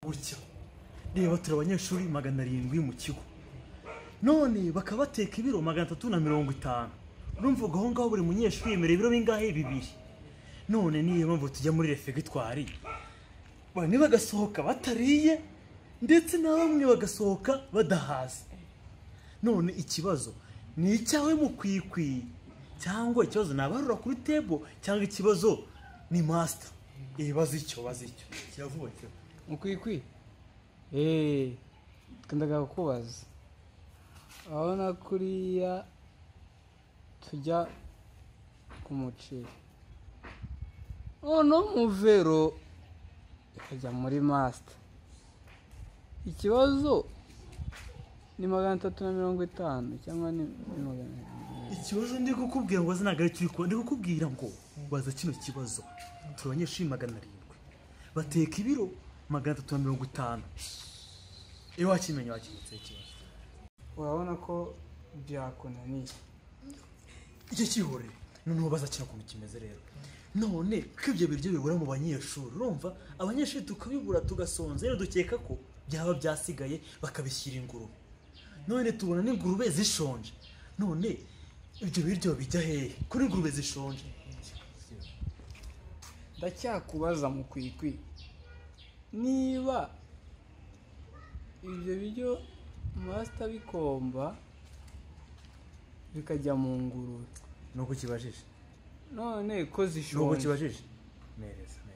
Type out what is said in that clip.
gutya reba turi abanyeshuri magana arindwi mu kigo none bakaba bateka ibiro magana atatu na mirongo itanu urumva ubwo aho ngaho buri munyeshuri yemera ibiro bingahe bibiri none niyo mpamvu tujya muri refegitwari bamwe bagasohoka batariye ndetse na bamwe bagasohoka badahaze none ikibazo ni icyawe mukwikwi cyangwa ikibazo nabarura kuri tebo cyangwa ikibazo ni masita ibaze icyo baze icyo kiravuga cyo mukwikwi eee twenda kukubaza urabona kuriya tujya ku muceri noneho muvero ikajya muri masita ikibazo ni magana atatu na mirongo itanu cyangwa ni ni magana ikibazo ndi kukubwira ngo ntabwo ari cyo ndi kukubwira ngo baza kino kibazo turi abanyeshuri magana arindwi bateka ibiro magana atatu na mirongo itanu iyo wakimenya wakimutse ikibazo urabona ko byakunaniye icyo kihoreye noneho baza kino kuntu kimeze rero none ko ibyo biryo bibura mu banyeshuri urumva abanyeshuri tukabibura tugasonza rero dukeka ko byaba byasigaye bakabishyira ingurube none tubona n'ingurube zishonje none ibyo biryo bijya hehe kuri ingurube zishonje ndacyakubaza mukwikwi niba ibyo biryo masita bikomba bikajya mu ngurube ni uko ukibajije none ko ni uko zishonje ukibajije neza